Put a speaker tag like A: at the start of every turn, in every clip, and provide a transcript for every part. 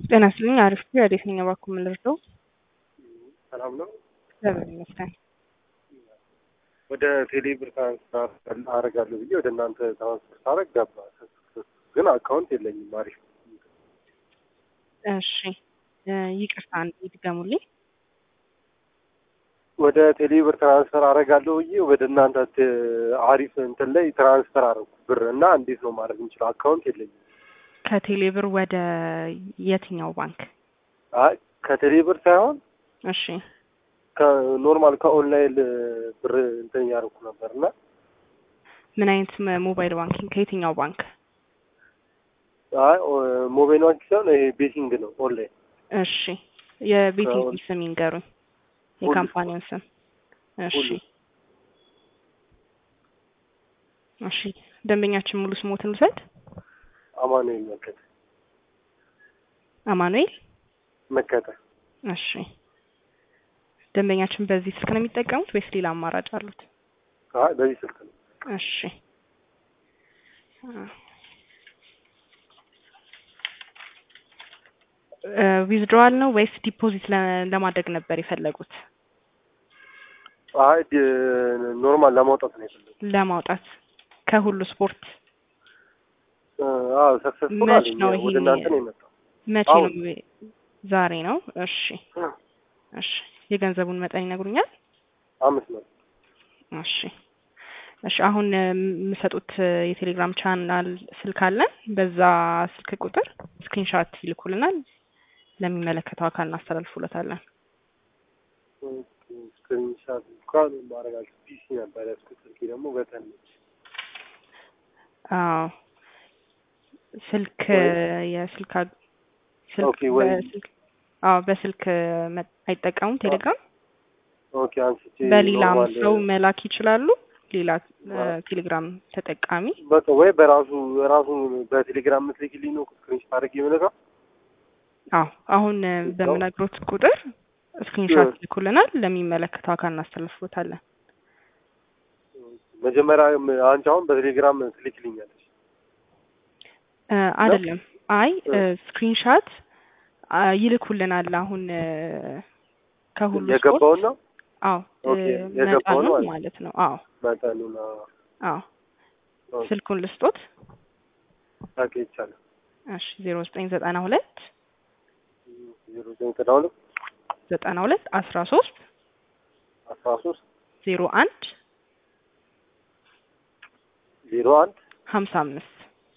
A: ጤና ይስጥልኝ። አሪፍ ነው። ወዴት ነኝ? እባክዎ ምን ልርዳው?
B: ሰላም ነው።
A: እግዚአብሔር ይመስገን።
B: ወደ ቴሌ ብር ትራንስፈር አደርጋለሁ ብዬ ወደ እናንተ ትራንስፈር ሳደርግ ገባ፣ ግን አካውንት የለኝም። አሪፍ
A: እሺ ይቅርታ፣ አንዴ ይድገሙልኝ።
B: ወደ ቴሌ ብር ትራንስፈር አደርጋለሁ ብዬ ወደ እናንተ ት- አሪፍ እንትን ላይ ትራንስፈር አደረኩ ብር እና እንዴት ነው ማድረግ የምችለው? አካውንት የለኝም።
A: ከቴሌ ብር ወደ የትኛው ባንክ?
B: አይ ከቴሌ ብር ሳይሆን
A: እሺ
B: ከኖርማል ከኦንላይን ብር እንትን እያደረኩ ነበር እና
A: ምን አይነት ም- ሞባይል ባንኪንግ? ከየትኛው ባንክ?
B: አይ ኦ- ሞባይል ባንክ ሳይሆን ይሄ ቤቲንግ ነው ኦንላይን
A: እሺ የቤቲንግ
B: ከሁሉ-
A: ስም ይንገሩኝ፣
B: ሁሉ
A: የካምፓኒውን ስም። እሺ
B: ሁሉ
A: እሺ ደንበኛችን ሙሉ ስሞትን ልውሰድ።
B: አማኑኤል መከተ
A: አማኑኤል።
B: መከተ
A: እሺ ደንበኛችን በዚህ ስልክ ነው የሚጠቀሙት ወይስ ሌላ አማራጭ አሉት?
B: አይ በዚህ ስልክ ነው።
A: እሺ ዊዝድሮዋል ነው ወይስ ዲፖዚት ለ- ለማድረግ ነበር የፈለጉት?
B: አይ ዲ- ኖርማል ለማውጣት ነው የፈለጉት።
A: ለማውጣት ከሁሉ ስፖርት
B: አዎ ሰክሰስፉል
A: መች
B: አለኝ።
A: ነው
B: ወደ
A: ይሄ?
B: እናንተ ነው የመጣው።
A: መቼ
B: አሁን
A: ነው? ዛሬ ነው። እሺ እሺ የገንዘቡን መጠን ይነግሩኛል?
B: አምስት ነው።
A: እሺ እሺ አሁን የምሰጡት የቴሌግራም ቻናል ስልክ አለን። በዛ ስልክ ቁጥር ስክሪንሻት ይልኩልናል። ለሚመለከተው አካል እናስተላልፉለታለን።
B: ስክሪንሻት እንኳን ማድረግ አልችልም። ፒሲ ነበር ያዝኩት። ስልኬ ደግሞ በተን ነች።
A: አዎ ስልክ
B: ወይ-
A: የስልክ አግ- ስልክ
B: ኦኬ ወይ
A: በስልክ አዎ በስልክ መ- አይጠቀሙም ቴሌግራም።
B: ኦኬ አንስቼ
A: በሌላም
B: ኖርማል
A: ሰው መላክ ይችላሉ። ሌላ እ፣
B: አዎ።
A: ቴሌግራም ተጠቃሚ
B: በቃ ወይ በራሱ ራሱ በቴሌግራም ምትልክልኝ ነው ስክሪንሻት አድርጌ የምልከው።
A: አዎ አሁን እ፣ በምነግሮት ቁጥር ስክሪንሻት ይልኩልናል። ለሚመለከተው አካል እናስተላልፍሎታለን።
B: መጀመሪያ አንቺ አሁን በቴሌግራም ትልክልኛለች።
A: እ፣ አይደለም አይ
B: እ።
A: ስክሪንሻት ይልኩልናል። አሁን እ፣ ከሁሉ ስፖርት
B: የገባውን ነው
A: አዎ እ፣
B: ኦኬ፣ የገባውን
A: መጠኑን
B: ማለት
A: ማለት ነው። አዎ
B: መጠኑን
A: አዎ ስልኩን ልስጦት።
B: ታውቂ ይቻላል።
A: እሺ ዜሮ ዘጠኝ ዘጠና ሁለት
B: ዜሮ ዘጠኝ ዘጠና ሁለት
A: ዘጠና ሁለት አስራ ሶስት
B: አስራ ሶስት
A: ዜሮ አንድ
B: ዜሮ አንድ
A: ሀምሳ አምስት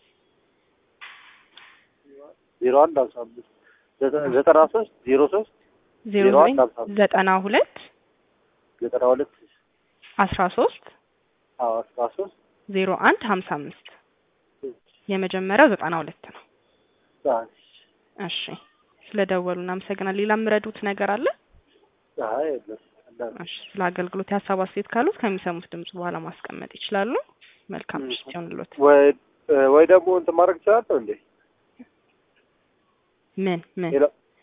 B: ዜሮ አንድ ሃምሳ አምስት ዘጠ- ዘጠና ሶስት ዜሮ ሶስት
A: ዜሮ
B: ዜሮ
A: ዘጠኝ
B: አንድ ሀምሳ አምስት
A: ዘጠና ሁለት
B: ዘጠና ሁለት
A: አስራ ሶስት
B: አዎ አስራ ሶስት
A: ዜሮ አንድ ሀምሳ አምስት የመጀመሪያው ዘጠና ሁለት ነው። እሺ ስለ ደወሉ እናመሰግናል። ሌላ የምረዱት ነገር አለ?
B: አይ የለም ቀላል ነው።
A: እሺ ስለ አገልግሎት የሀሳብ አስተያየት ካሉት ከሚሰሙት ድምጽ በኋላ ማስቀመጥ ይችላሉ። መልካም ምሽት ይሁንልዎት።
B: ወይ ወይ ደግሞ እንትን ማድረግ ይችላለሁ እንዴ?
A: ምን ምን
B: ሌላ